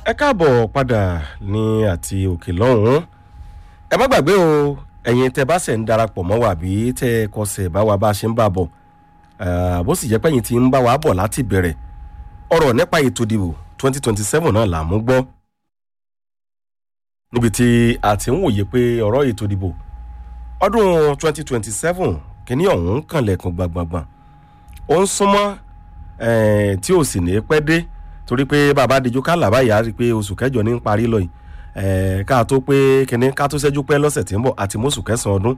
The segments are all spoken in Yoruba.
ẹ káàbọ̀ padà ní àti òkè lọ́hùn-ún ẹ má gbàgbé o ẹ̀yin tẹ bá ṣẹ̀ ń darapọ̀ mọ́ wa àbí tẹ kọsẹ̀ bá wa bá a ṣe ń bá a bọ̀ bó sì jẹ́ pé ẹ̀yin ti ń bá wa bọ̀ láti bẹ̀rẹ̀ ọ̀rọ̀ nípa ètò ìdìbò twenty twenty seven náà là mú gbọ́ níbi tí a ti ń wòye pé ọ̀rọ̀ ètò ìdìbò ọdún twenty twenty seven kìíní ọ̀hún ń kànlẹ̀kùn gbàngbàngbàn ó ń súnmọ́ tí ò sì ní pẹ́ dé torí pé bàbá adijú ká làbá ìyá rí i pé oṣù kẹjọ ní ń parí lọ yìí ká tó pé kìnní ká tó ṣẹ́jú pẹ́ lọ́sẹ̀ tí ń bọ̀ àti mọ́sù kẹsàn-án ọdún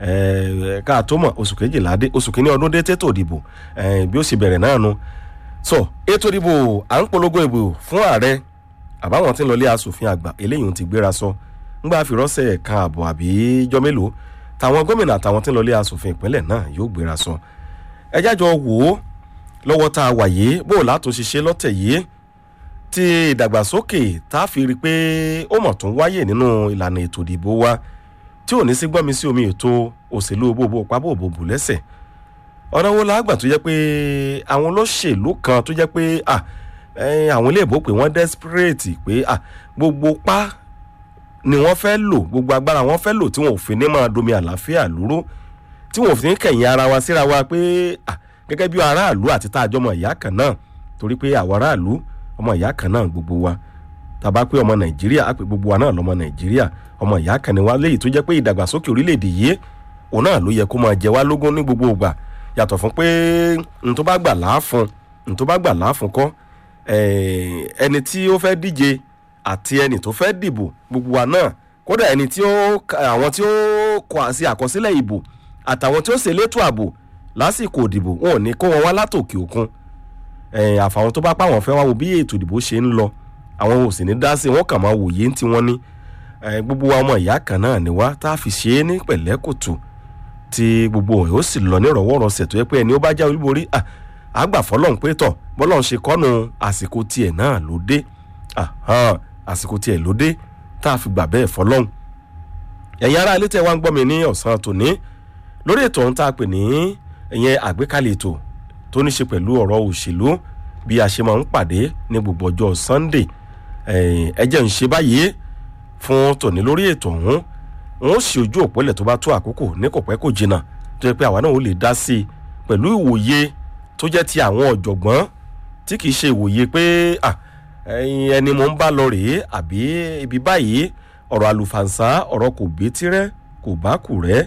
ká tó mọ̀ oṣù kejìlá dé oṣù kìíní ọdún dé tètò ìdìbò bí ó sì bẹ̀rẹ̀ náà nu so ètò ìdìbò à ń polongo ìbò fún ààrẹ àbáwọn tí ń lọlé asòfin àgbà eléyìí ti gbéra sọ ńgbà fìrọ́sẹ̀ kan àbọ̀ àbí jọ mélòó táwọn gómìnà àtàwọn tí ń lọlé asòfin ìpínlẹ̀ náà yóò gbéra sọ ẹ jájọ wò ó lọ́wọ́ tá a wà yìí bó o látún ṣiṣẹ́ lọ́tẹ̀ yìí ti ìdàgbàsókè tá a fi rí i pé ó mọ̀ tún wáyè nínú ìlànà ètò ìdìbò wa tí ò ní sí gbọ́nmi sí omi ètò òṣèlú bòbò pábòbòbò lẹ́sẹ̀ ọ̀nà wo la gbà tó jẹ́ pé àwọn olóṣèlú kan tó jẹ́ pé àwọn ilé ìbò pé wọ́n desperate pé gbogbo pa ni wọ́n fẹ́ lò gbogbo agbára wọ́n fẹ́ lò tí wọn ò fi ní máa domi àlàáfíà lúrú tí wọn ò fi ní kẹ̀yìn ara wa síra wa pé gẹ́gẹ́ bí aráàlú àti tá a jọ ọmọ ìyá kan náà torí pé àwọn aráàlú ọmọ ìyá kan náà gbogbo wa tàbá pé ọmọ nàìjíríà á pé gbogbo wa náà lọmọ nàìjíríà ọmọ ìyá kan ni wa léyìí tó jẹ́ pé ìdàgbàsókè orílẹ̀-èdè yìí òun náà ló yẹ kó máa jẹ wá lógún ní gbogbo ìgbà yàtọ̀ fún pé n tó bá gbà láàfún n tó bá gbà láàfún kọ́ ẹni tí ó fẹ́ díje àti ẹni tó fẹ́ dìbò gbogbo wa náà kódà ẹni tí ó àwọn tí ó kọ àṣì àkọsílẹ̀ ìbò àtàwọn tí ó ṣe létò ààbò lásìkò ìdìbò wọn ò ní kó wọn wá látòkè òkun àfàwọn tó bá pa àwọn fẹ́ wá wo bí ètò ìdìbò ṣe ń lọ àwọn ò sì ní dá sí wọn kàn máa wòye tí wọ́n ní gbogbo wa ọmọ ìyá kan náà ni wá tá a fi ṣe é ní pẹ̀lẹ́kùtù tí gbogbo ẹ̀ ó sì lọ nírọ̀wọ́rọ̀sẹ̀ tó yẹ pé ẹni ó bá já olúborí àgbà fọlọ́n pé tọ̀ bọ́lọ́n ṣe kọ́nu àsìkò tiẹ̀ náà ló dé àsìkò tiẹ̀ ló dé tá a fi gbà bẹ́ẹ̀ fọlọ́n ẹ̀yin ará ilé tẹ́ wá ń gbọ́ mi ní ọ̀sán tòní lórí ètò ọ̀hún tá a pè ní ìyẹn àgbékalẹ̀ ètò tó ní ṣe pẹ̀lú ọ̀rọ̀ òṣèlú bí a ṣe máa ń pàdé ní gbogbo ọjọ́ sunday ẹ jẹ́ ń ṣe báyìí fún tòní lórí ètò ọ̀hún wọn ó sì ojú òpólẹ̀ tó bá tó àkókò ní kò pẹ́ kò jìnnà tó yẹ pé àwa náà ó lè dá sí i pẹ̀lú ìwòye tó jẹ́ ti àwọn ọ̀jọ̀gbọ́n tí kìí ṣe ìwòye pé ẹni mo ń bá lọ rèé àbí ibi báyìí ọ̀rọ̀ àlùfànṣá ọ̀rọ̀ kò bí tirẹ̀ kò bá kù rẹ́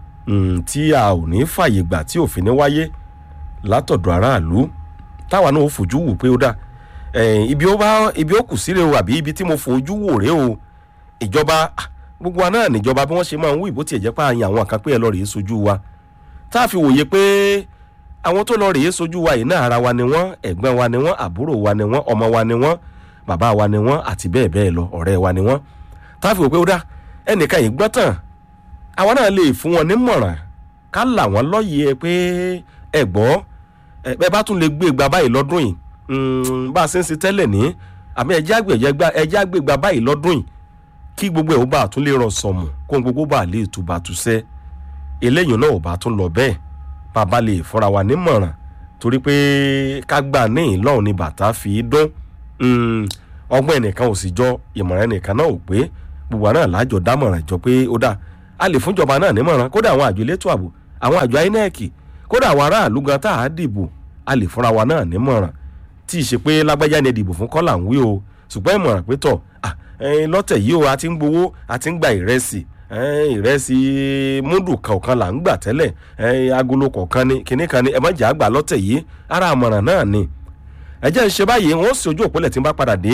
tí a ò ní fàyè gbà tí òfin ní wáyé látọ̀dọ̀ aráàlú táwa náà ó fojú wò pé ó dà ibi ó bá ibi ó kù síre o àbí ibi tí mo fojú wò rèé o ìjọba gbogbo wa náà níjọba bí wọ́n ṣe máa ń wú ìbò tiẹ̀ jẹ́ pé àyàn àwọn kan pé ẹ lọ rèé sojú wa tá a fi wòye pé àwọn tó lọ rèé sojú wa yìí náà ara wa ni wọ́n ẹ̀gbọ́n wa ni wọ́n àbúrò wa ni wọ́n ọmọ wa ni wọ́n bàbá wa ni wọ́n àti bẹ́ẹ̀ bẹ́ẹ̀ lọ ọ̀rẹ́ wa ni wọ́n tá a fi wò pé ó dà ẹnìkan yìí gbọ́ tán àwọn náà lè fún wọn nímọ̀ràn ká là wọ́n lọ́yẹ̀ pé ẹ gbọ́ ẹ bá tún lè gbé ìgbà báyìí lọ́dún yìí bá a ṣe ń ṣe tẹ́lẹ̀ ní àmì ẹ̀jẹ̀ àgbègbà báyìí lọ́dún yìí kí gbogbo ẹ̀ ó bá a tún lè rọ̀ sọ̀mù kó gbogbo bá a lè tùbà tùṣẹ́ eléyìí náà ò bá tún lọ bẹ́ẹ̀ bàbá lè fúnra wa nímọ̀ràn torí pé ká gbà ní ìlọ́run ni bàtà fi dún ọgbọ́n ẹnìkan ò sì jọ ìmọ̀ràn ẹnìkan náà ò pé gbogbo àná lájọ dámọ̀ràn jọ pé ó dáa a lè fúnjọba náà nímọ̀ràn kódà àwọn àjọ elétò ààbò àwọn àjọ inec kódà àwọn aráàlú gan tá a dìbò a lè fúnra wa náà nímọ̀ràn tí ì ṣe pé lágbájá ni ìdìbò fún kọ́là ń wí o ṣùgbọ́n ìmọ̀ràn pé tọ̀ lọ́tẹ̀ yìí o a ti ń gbowó a ti ń gba ìrẹsì ìrẹsì múdù kọ̀ọ̀kan là ń gbà tẹ́lẹ̀ agolo kọ̀ọ̀kan ni kinní kan ni ẹ má jẹ́ àgbà lọ́tẹ̀ yìí ara àmọ̀ràn náà ni ẹ jẹ́ ń ṣe báyìí wọ́n sì ojú òpólẹ̀ tí ń bá padà dé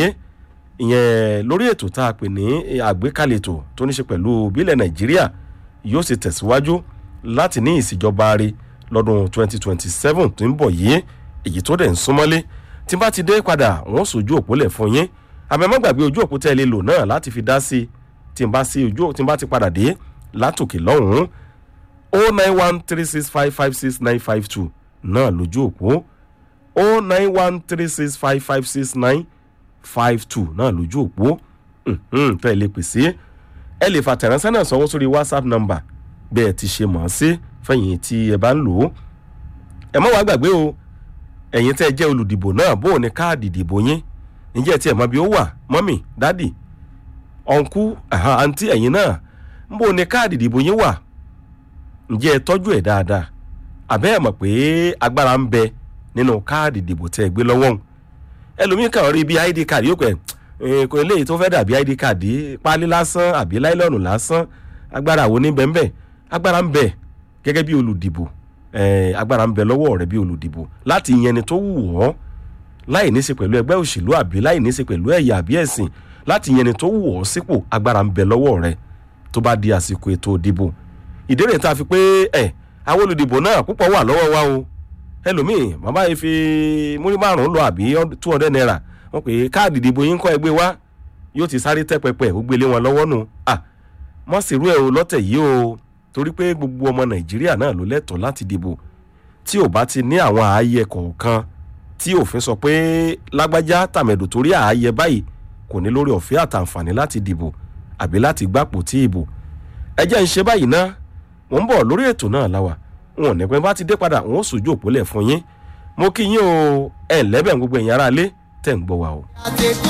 ìyẹn lórí ètò tá a pè ní àgbékalẹ̀ ètò tó ní ṣe pẹ̀lú bílẹ̀ nàìjíríà yóò sì tẹ̀síwájú láti ní ìsìjọba rí lọ́dún 2027 tó ń bọ̀ yìí èyí tó dẹ̀ ń súnmọ́lé tí bá ti dé padà wọ́n sojú òpólẹ̀ fún yín àmọ́ gbàgbé ojú òpó tẹ́ ẹ lè lò náà láti fi dá sí tí n bá sí ojú tí n bá ti padà dé látòkè lọ́hùn-ún o nine one three six five five six nine five two náà lójú òpó o nine one three six five five six nine five two náà lójú òpó tẹ́ ẹ lè pèsè ẹ lè fàtẹ̀ránṣẹ́ náà sanwó sórí whatsapp number bẹ́ẹ̀ ti ṣe mọ̀ ọ́n sí fẹ̀yìn tí ẹ bá ń lò ó ẹ má wàá gbàgbé o ẹ̀yin tẹ́ ẹ jẹ́ olùdìbò náà bó o ní káàdì ìdìbò yín ǹjẹ́ ẹ tiẹ̀ mọ bí ó wà mọ́mì dádì ọ̀nkú àǹtí ẹ̀yìn náà ń bò ní káàdì ìdìbò yín wà ǹjẹ́ ẹ tọ́jú ẹ̀ dáadáa àbẹ́ ẹ̀ mọ̀ pé agbára ń bẹ nínú káàdì ìdìbò tẹ́ ẹ gbé lọ́wọ́ ń ẹlòmíín kàn rí bí id card yóò pẹ́ kò eléyìí tó fẹ́ dàbí id card pálí lásán àbí láìlọ́ọ̀nù lásán agbára wo ní bẹ́ẹ̀ bẹ́ẹ̀ agbára ń bẹ gẹ́gẹ́ bí olùdìbò agbára ń bẹ lọ́wọ́ rẹ bí olùdìbò láti yan ẹni tó wù ọ́ láì ní í ṣe pẹ̀lú ẹgbẹ́ òṣèlú àbí láì ní í ṣe pẹ̀lú ẹ̀yà àbí ẹ̀sìn láti yan ẹni tó wù ọ́ sípò agbára ń bẹ lọ́wọ́ rẹ tó bá di àsìkò ètò ìdìbò ìdérè tá a fi pé ẹ̀ àwọn olùdìbò náà púpọ̀ wà lọ́wọ́ wa o ẹlòmíì bàbá yìí fi múrí márùn-ún lọ àbí two hundred naira wọ́n pè é káàdì ìdìbò yín kọ́ ẹgbẹ́ wa yóò ti sáré tẹ́ pẹpẹ ó gbélé wọn lọ́wọ́ nù à mọ́ sí irú ẹ̀ o lọ́tẹ̀ yìí o torí pé gbogbo ọmọ nàìjíríà náà ló lẹ́tọ̀ọ́ láti dìbò tí ò bá ti ní àwọn ààyè kọ̀ọ̀kan tí òfin sọ pé lágbájá tàmẹ̀dò torí ààyè báyìí kò ní lórí ọ̀fẹ́ àtàǹfààní láti dìbò àbí láti gbapò tí ìbò ẹ jẹ́ ń ṣe báyìí ná wọ́n ń bọ̀ lórí ètò náà láwà wọn ò ní pẹ́ bá ti dé padà wọn ó sojú òpólẹ̀ fún yín mo kí yín o ẹ̀ lẹ́bẹ̀ gbogbo ẹ̀yin aráalé tẹ̀ ń gbọ́ wa o.